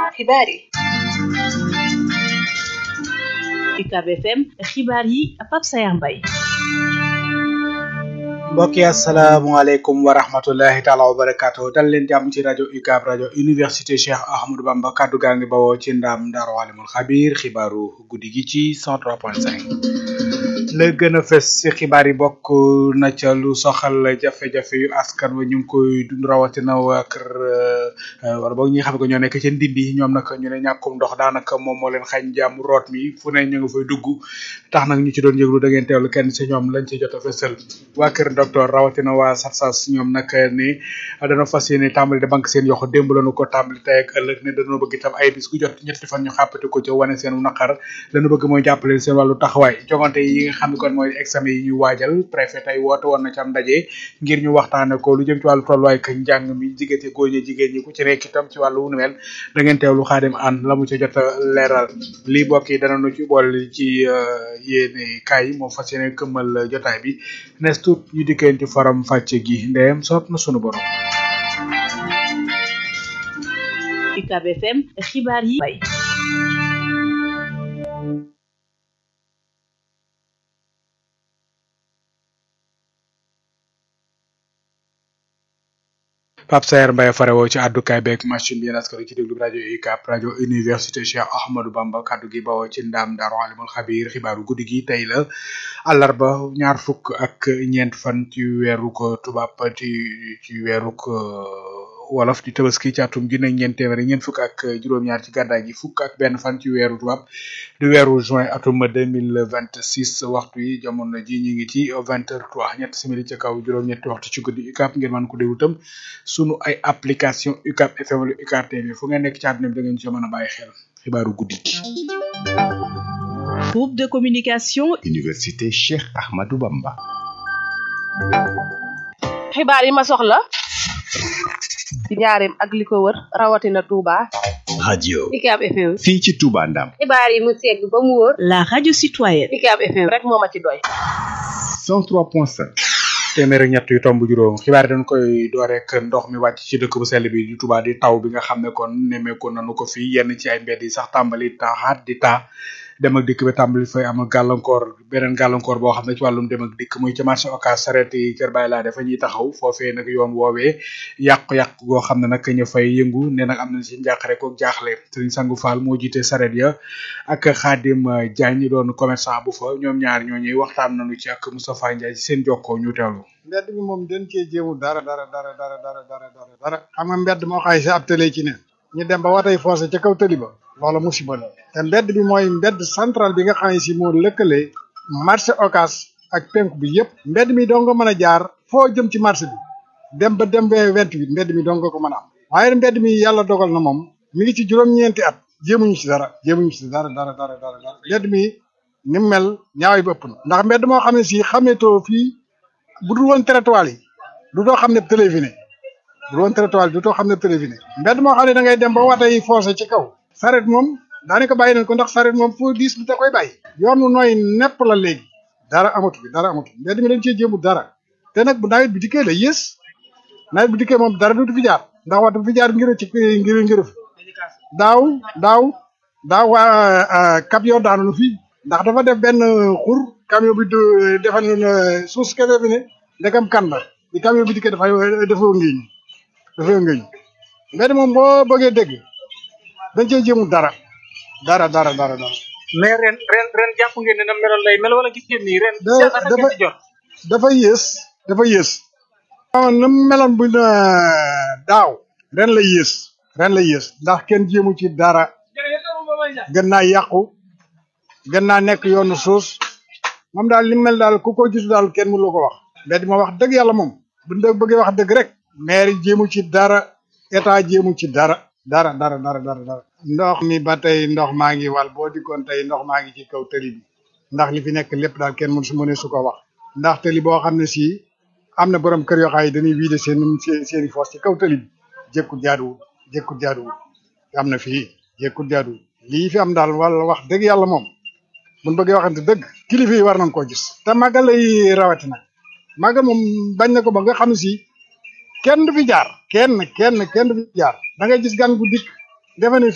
xibaar yi UCAB FM xibaar yi Pape Sayar Mbaye mbokk yi asalaamaaleykum wa rahmatullahi taala wa barakaatu dal leen jàmm ci rajo UCAB rajo université Cheikh Ahmadou Bamba kaddu gaa ngi bawoo ci ndaam ndaaru alimul xabir xibaaru guddi gi ci 103.5 la gën a fës ci xibaar yi bokk na ca lu soxal jafe-jafe yu askan wa ñu ngi koy dund rawatina waa kër wala boog ñi nga xam ne ko ñoo nekk ca ndindi ñoom nag ñu ne ñàkkum ndox daanaka moom moo leen xañ jàmm root mi fu ne ñu nga fay dugg tax nag ñu ci doon yëglu da ngeen teewlu kenn ci ñoom lañ ci jot a fësal waa kër docteur rawatina waa sarsas ñoom nag ni dana fas yéene tàmbali de banque seen yoxo démb lañu ko tàmbali tey ak ëllëg ne dañoo bëgg itam ay bis gu jot ñetti fan ñu xàppati ko ca wane seen naqar lañu bëgg mooy jàppale seen wàllu taxawaay jongante yi nga xam ne kon mooy examen yi ñuy waajal préfet tey woote woon na ci am ndaje ngir ñu waxtaane ko lu jëm ci wàllu tolluwaay ak njàng mi diggante góor ñi jigéen ñi ku ci nekk itam ci wàllu wu nu mel da ngeen teewlu xaadim an la mu ca jot a leeral lii bokk yi danañu ci boole ci yéene kaay yi moo fas yéene këmmal jotaay bi nes tuut ñu dikkeen ci faram fàcce gi ndeyam soob na sunu borom UCAB FM xibaar yi bay Pape Sayer Mbaye farewoo ci àddukaay beeg machine bi yéen askan ci déglu rajo UCAB rajo université Cheikh Ahmadou Bamba kaddu gi bawoo ci ndaam Daaru Alimul Xabiir xibaaru guddi gi tey la àllarba ñaar fukk ak ñeent fan ci weeru ko tubaab ci ci weeru ko wolof di tabaski ci atum junne ñeent téeméer ñeent fukk ak juróom-ñaar ci gàddaay gi fukk ak benn fan ci weeru tubaab di weeru juin atum deux mille vingt six waxtu yi jamono ji ñu ngi ci vingt heures trois ñett simili ci kaw juróom-ñetti waxtu ci guddi UCAB ngeen mën ko déglu tam sunu ay application UCAB FM wala UCAB TV fu ngeen nekk ci àdduna bi da ngeen ci mën a bàyyi xel xibaaru guddi gi. groupe de communication. université Cheikh Ahmadou Bamba. xibaar yi ma soxla ci njaareem ak li ko wër rawatina Touba. radio UCAB FM. fii ci Touba Ndam. xibaar yi mu segg ba mu wóor. la radio citoyenne. UCAB FM rek moo ma ci doy. 103.5. téeméer ak ñett yu tomb juróom xibaar dañ koy door rek ndox mi wàcc ci dëkk bu sell bi di Touba di taw bi nga xam ne kon nemmeeku nañu ko fii yenn ci ay mbedd yi sax tàmbali taaxaat di taa dem ak dikk bi tàmbali fay am gàllankoor beneen gàllankoor boo xam ne ci wàllum dem ak dikk muy ci marché Ocass saret yi kër Baye laa dafa ñuy taxaw foofee nag yoon woowee yàqu-yàqu goo xam ne nag ñu fay yëngu ne nag am na ci njàqare ko jaaxle Serigne Sangu Fall moo jiite saret ya ak Khadim Diagne doon commerçant bu fa ñoom ñaar ñooñuy waxtaan nañu ci ak Moustapha Ndiaye ci seen jokkoo ñu teewlu mbedd mi moom den cee jéemu dara dara dara dara dara dara dara dara xam nga mbedd moo xay si ab télé ci ne ñu dem ba watay foosé ca kaw tëli ba loola musiba la te mbedd bi mooy mbedd central bi nga xam ne si moo lëkkale marché Ocass ak penku bi yëpp mbedd mi doo nga mën a jaar foo jëm ci marché bi dem ba dem ba vingt-huit mbedd mi doo nga ko mën a am waaye mbedd mi yàlla dogal na moom mi ngi ci juróom-ñeenti at jéemuñu ci dara jéemuñu ci dara dara dara dara dara mbedd mi ni mu mel ñaaway bëpp na ndax mbedd moo xam ne si xameetoo fii bu dul woon trottoir yi du doo xam ne téléviné bu dul woon trottoir yi du doo xam ne téléviné mbedd moo xam ne da ngay dem ba wata yi forcé ci kaw saret moom daanaka bàyyi nañ ko ndax saret moom foo diis bi da koy bàyyi yoon wu nooy nepp la léegi dara amatu bi dara amatu mbedd mi dañ cee jéemu dara te nag bu nawet bi dikkee la yées nawet bi dikkee moom dara du fi jaar ndax waxtu fi jaar ngir ci ngir ngir daaw daaw daaw waa camion daanu na fii ndax dafa def benn xur camion bi defal na suus kese bi ne ndekam kan la bi camion bi dikkee dafa dafa ngéeñ dafa ngéeñ mbedd moom boo bëggee dégg dañ cee jéemu dara dara dara dara dara mais ren ren ren jàpp ngeen ne na meloon lay mel wala gis ngeen nii ren dafa dafa yées dafa yées waaw na meloon bu daaw ren la yées ren la yées ndax kenn jéemu ci dara gën naa yàqu gën naa nekk yoonu suus moom daal li mel daal ku ko gis daal kenn mënu la ko wax mbedd ma wax dëgg yàlla moom bu ñu bëggee wax dëgg rek maire jéemu ci dara état jéemu ci dara dara dara dara dara dara ndox mi ba tey ndox maa ngi wal boo dikkoon tey ndox maa ngi ci kaw tëli bi ndax li fi nekk lépp daal kenn mënu su mëne su ko wax ndax tëli boo xam ne si am na borom kër yoo xam ne dañuy vider seen seen seen i foos ci kaw tëli bi jékkut jaaduwul jékkut jaaduwul am na fii jékkut jaaduwul lii fi am daal wala wax dëgg yàlla moom buñ bëggee waxante dëgg kilifa yi war nañ koo gis te màggal lay rawatina màggal moom bañ na ko ba nga xam ne si kenn du fi jaar kenn kenn kenn du fi jaar da ngay gis gan gu dikk defe ne